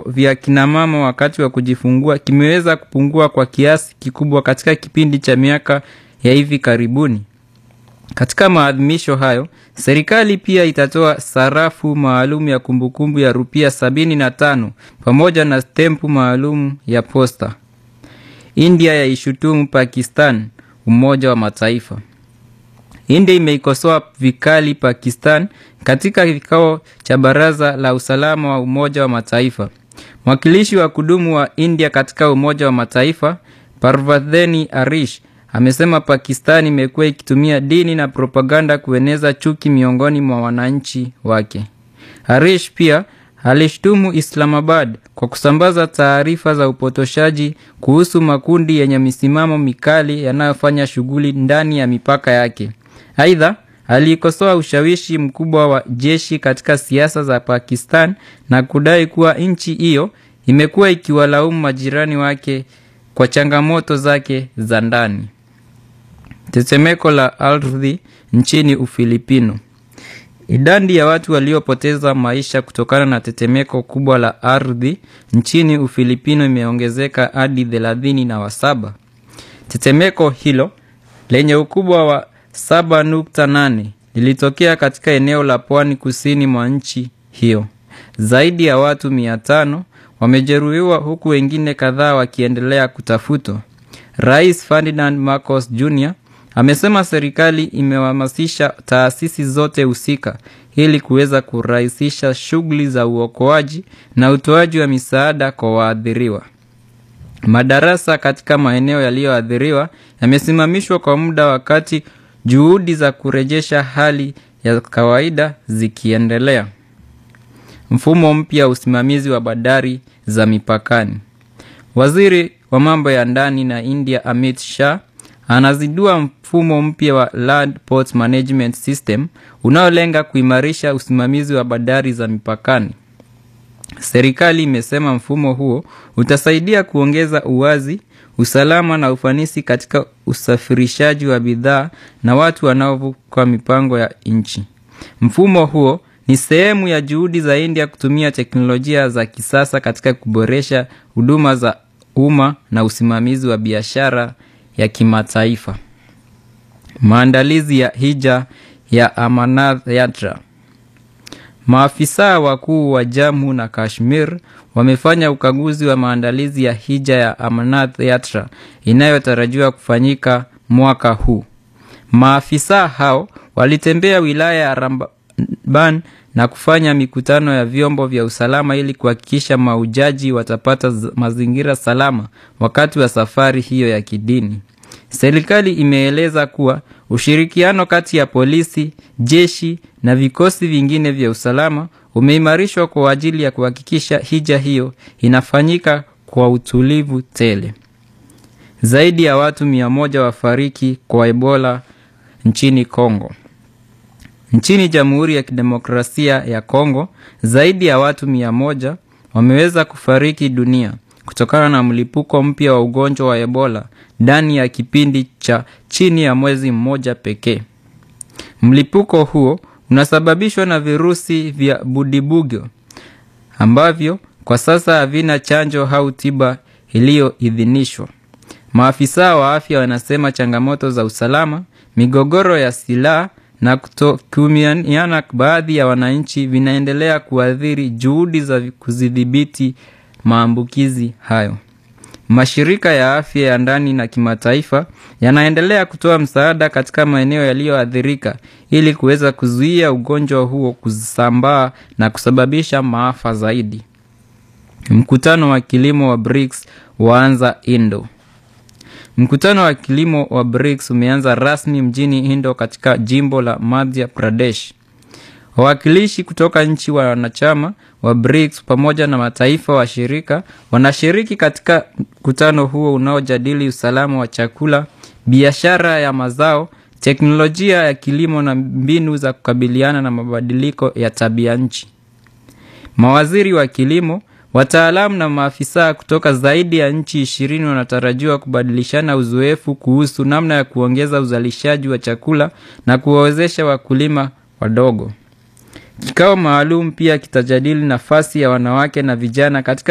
vifo vya kinamama wakati wa kujifungua kimeweza kupungua kwa kiasi kikubwa katika kipindi cha miaka ya hivi karibuni. Katika maadhimisho hayo, serikali pia itatoa sarafu maalum ya kumbukumbu ya rupia sabini na tano pamoja na stempu maalum ya posta. India yaishutumu Pakistan Umoja wa Mataifa. India imeikosoa vikali Pakistan katika kikao cha Baraza la Usalama wa Umoja wa Mataifa. Mwakilishi wa kudumu wa India katika Umoja wa Mataifa, Parvadheni Arish, amesema Pakistan imekuwa ikitumia dini na propaganda kueneza chuki miongoni mwa wananchi wake. Harish pia alishtumu Islamabad kwa kusambaza taarifa za upotoshaji kuhusu makundi yenye misimamo mikali yanayofanya shughuli ndani ya mipaka yake. Aidha, aliikosoa ushawishi mkubwa wa jeshi katika siasa za Pakistan na kudai kuwa nchi hiyo imekuwa ikiwalaumu majirani wake kwa changamoto zake za ndani. Tetemeko la ardhi nchini Ufilipino. Idadi ya watu waliopoteza maisha kutokana na tetemeko kubwa la ardhi nchini Ufilipino imeongezeka hadi thelathini na wasaba. Tetemeko hilo lenye ukubwa wa 7.8 lilitokea katika eneo la pwani kusini mwa nchi hiyo. Zaidi ya watu mia tano wamejeruhiwa huku wengine kadhaa wakiendelea kutafutwa. Rais Ferdinand Marcos Jr amesema serikali imehamasisha taasisi zote husika ili kuweza kurahisisha shughuli za uokoaji na utoaji wa misaada kwa waathiriwa. Madarasa katika maeneo yaliyoathiriwa yamesimamishwa kwa muda wakati juhudi za kurejesha hali ya kawaida zikiendelea. Mfumo mpya wa usimamizi wa bandari za mipakani. Waziri wa mambo ya ndani na India Amit Shah anazindua mfumo mpya wa Land Port Management System unaolenga kuimarisha usimamizi wa bandari za mipakani. Serikali imesema mfumo huo utasaidia kuongeza uwazi, usalama na ufanisi katika usafirishaji wa bidhaa na watu wanaovuka mipango ya nchi. Mfumo huo ni sehemu ya juhudi za India kutumia teknolojia za kisasa katika kuboresha huduma za umma na usimamizi wa biashara ya kimataifa. Maandalizi ya hija ya Amarnath Yatra. Maafisa wakuu wa Jammu na Kashmir wamefanya ukaguzi wa maandalizi ya hija ya Amarnath Yatra inayotarajiwa kufanyika mwaka huu. Maafisa hao walitembea wilaya ya Ramban na kufanya mikutano ya vyombo vya usalama ili kuhakikisha maujaji watapata mazingira salama wakati wa safari hiyo ya kidini. Serikali imeeleza kuwa ushirikiano kati ya polisi, jeshi na vikosi vingine vya usalama umeimarishwa kwa ajili ya kuhakikisha hija hiyo inafanyika kwa utulivu tele. Zaidi ya watu mia moja wafariki kwa Ebola nchini Kongo. Nchini Jamhuri ya Kidemokrasia ya Kongo, zaidi ya watu mia moja wameweza kufariki dunia kutokana na mlipuko mpya wa ugonjwa wa Ebola ndani ya kipindi cha chini ya mwezi mmoja pekee. Mlipuko huo unasababishwa na virusi vya Budibugyo ambavyo kwa sasa havina chanjo au tiba iliyoidhinishwa. Maafisa wa afya wanasema changamoto za usalama, migogoro ya silaha na kutokuaminiana baadhi ya wananchi vinaendelea kuathiri juhudi za kuzidhibiti maambukizi hayo. Mashirika ya afya ya ndani na kimataifa yanaendelea kutoa msaada katika maeneo yaliyoathirika ili kuweza kuzuia ugonjwa huo kusambaa na kusababisha maafa zaidi. Mkutano wa kilimo wa BRICS waanza Indo. Mkutano wa kilimo wa BRICS umeanza rasmi mjini Indo katika jimbo la Madhya Pradesh. Wawakilishi kutoka nchi wa wanachama wa BRICS pamoja na mataifa washirika wanashiriki katika mkutano huo unaojadili usalama wa chakula, biashara ya mazao, teknolojia ya kilimo na mbinu za kukabiliana na mabadiliko ya tabia nchi. Mawaziri wa kilimo, wataalamu na maafisa kutoka zaidi ya nchi ishirini wanatarajiwa kubadilishana uzoefu kuhusu namna ya kuongeza uzalishaji wa chakula na kuwawezesha wakulima wadogo. Kikao maalum pia kitajadili nafasi ya wanawake na vijana katika